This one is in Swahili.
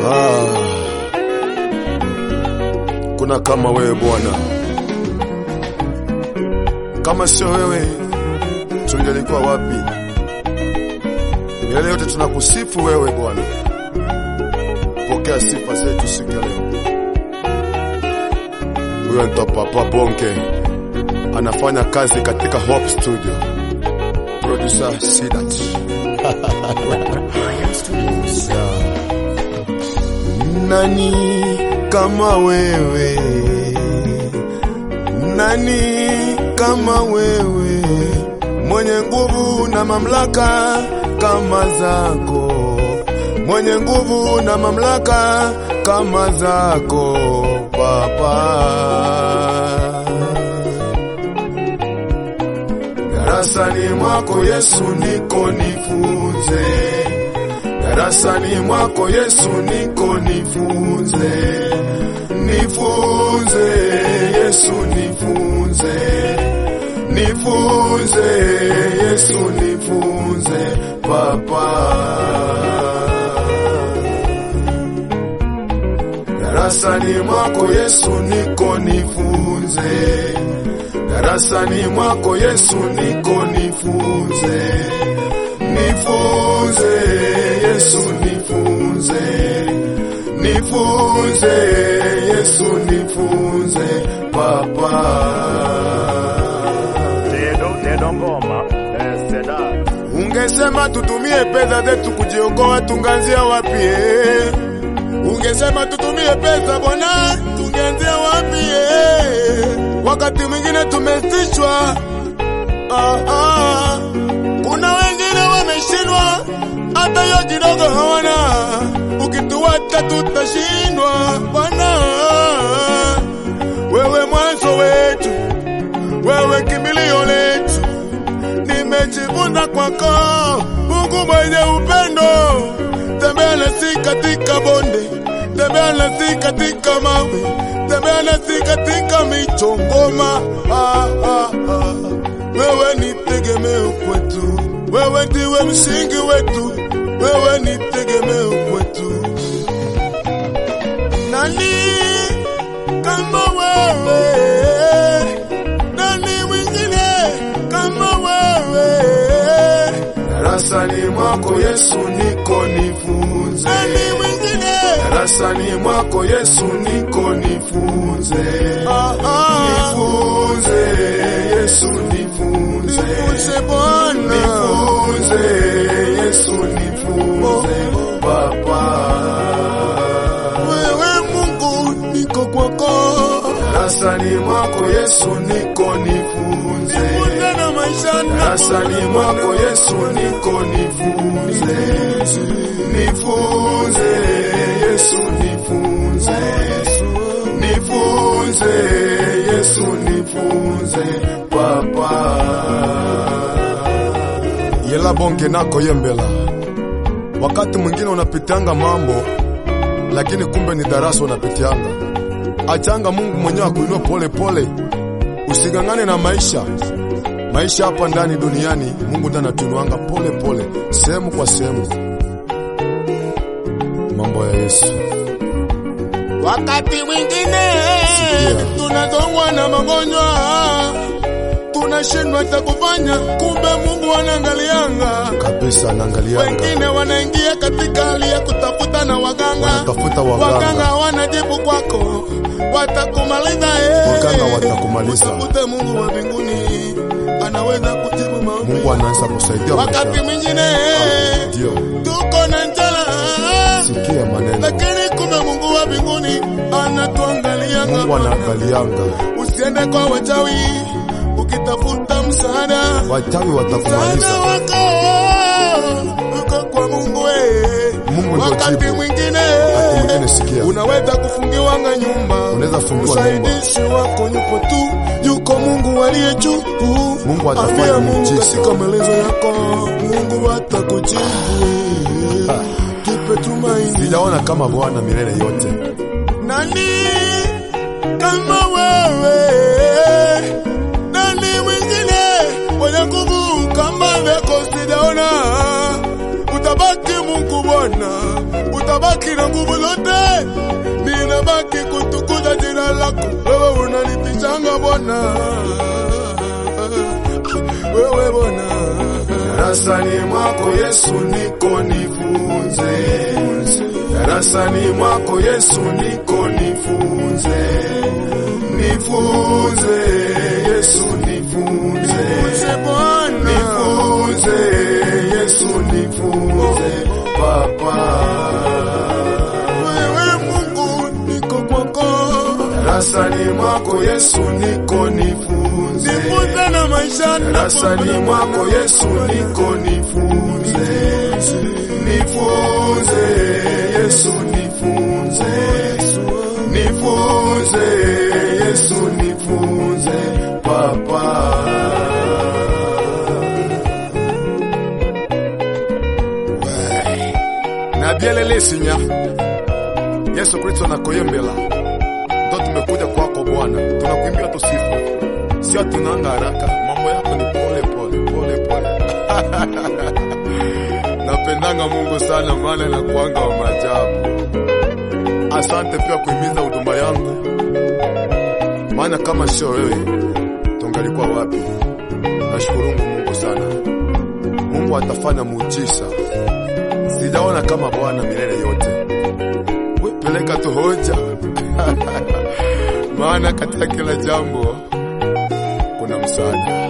Ah, kuna kama wewe Bwana, kama sio wewe tungelikuwa wapi? Milele yote tunakusifu wewe Bwana, pokea sifa zetu siku ya leo. Huyo ndo Papa Bonke anafanya kazi katika Hope Studio, producer Sidat. Nani kama wewe? Nani kama wewe? Mwenye nguvu na mamlaka kama zako, mwenye nguvu na mamlaka kama zako Baba. Darasani mwako Yesu niko nifunze, darasani mwako Yesu niko nifunze, nifunze Yesu nifunze, nifunze Yesu nifunze Papa. Darasani mwako Yesu niko nifunze, darasani mwako Yesu niko nifunze, nifunze Yesu nifunze, nifunze Yesu nifunze Papa. Dedo, dedo ngoma, eh, seda. Ungesema tutumie pesa zetu kujiokoa, tungeanzia wapi? eh? Ungesema tutumie pesa bwana, tungeanzia wapi? eh? Wakati mwingine tumesishwa. Ah, ah. Kuna wengine wameshindwa, hata hiyo kidogo hawana. Ukituacha tutashindwa Bwana. Wewe mwanzo wetu, wewe kimbilio letu nimejifunza kwako, Mungu mwenye upendo. Tembea nasi katika bonde, tembea nasi katika mawe, tembea nasi katika michongoma. Ah, ah, ah. Wewe ni tegemeo kwetu, wewe ndiwe msingi wetu, wewe ni tegemeo kwetu. Nani kama wewe? Nani mwingine kama wewe? Darasani mwako Yesu niko nifunze. Nani mwingine? Darasani mwako Yesu niko nifunze. Ah, ah. Nifunze Yesu nifunze. Nifunze Bwana. Nifunze Yesu nifunze Baba. Wewe Mungu niko kwako. Darasani mwako Yesu niko nifunze. Nifunze na maisha Darasani mwako Yesu niko nifunze. Nifunze Yesu nifunze. Nifunze Yesu nifunze Papa. Yela bonke nako yembela. Wakati mwingine unapitianga mambo lakini kumbe ni darasa unapitianga. Achanga Mungu mwenyewe akuinue pole pole, usigangane na maisha. Maisha hapa ndani duniani, Mungu ndiye anatuinuanga pole pole, sehemu kwa sehemu. Mambo ya Yesu. Wakati mwingine Sikia. tunazongwa na magonjwa, tunashindwa cha kufanya, kumbe Mungu anaangalianga. kabisa, anaangalianga Wengine wanaingia katika hali ya kutafuta na waganga, wanatafuta waganga, waganga hawana jibu kwako, watakumaliza eh. Waganga watakumaliza. Utafute Mungu wa mbinguni, anaweza kujibu maombi. Mungu anaanza kusaidia Wakati maisha. mwingine Ndio, tuko na njala sikia maneno, lakini kumbe Mungu wa mbinguni anatuangalia. Mungu anaangalianga. Usiende kwa wachawi ukitafuta msaada, Wachawi msaada watakumaliza. wako uko kwa Mungu. eh. Mungu ndio Wakati jibu. mwingine Wakati mwingine sikia. unaweza kufungiwanga nyumba, Unaweza fungiwa msaidizi wako yupo tu, yuko Mungu aliye juu. Mungu atafanya Ambia Mungu miujiza. katika maelezo yako, Mungu atakujibu. Kipe tumaini. Sijaona kama Bwana milele yote. Nani kama wewe? Nani mwingine mwenye nguvu kama vyako sijaona? Utabaki Mungu yangu Bwana, utabaki na nguvu zote, ninabaki kutukuza jina lako. Wewe unanitishanga Bwana, wewe Bwana. Darasani mwako Yesu niko nifunze, darasani mwako Yesu niko nifunze, nifunze Yesu nifunze, nifunze Yesu nifunze Papa. Wewe Mungu niko kwako, darasani mwako Yesu niko nifunze, nifunze na maisha darasani mwako Yesu niko nifunze, nifunze Yesu nifunze, nifunze Yesu nifunze Papa. na bielele sinya Yesu Kristo nakoyembela ndo tumekuja kwako Bwana, tunakuimbia tusifu, sio tunanga haraka, mambo yako ni pole pole pole pole. Napendanga Mungu sana, maana nakuanga wa maajabu. Asante pia kuhimiza huduma yangu, maana kama sio wewe tungalikuwa wapi? Nashukuru Mungu sana, Mungu atafanya muujiza sijaona kama Bwana milele yote. We peleka tu hoja maana katika kila jambo kuna msaada.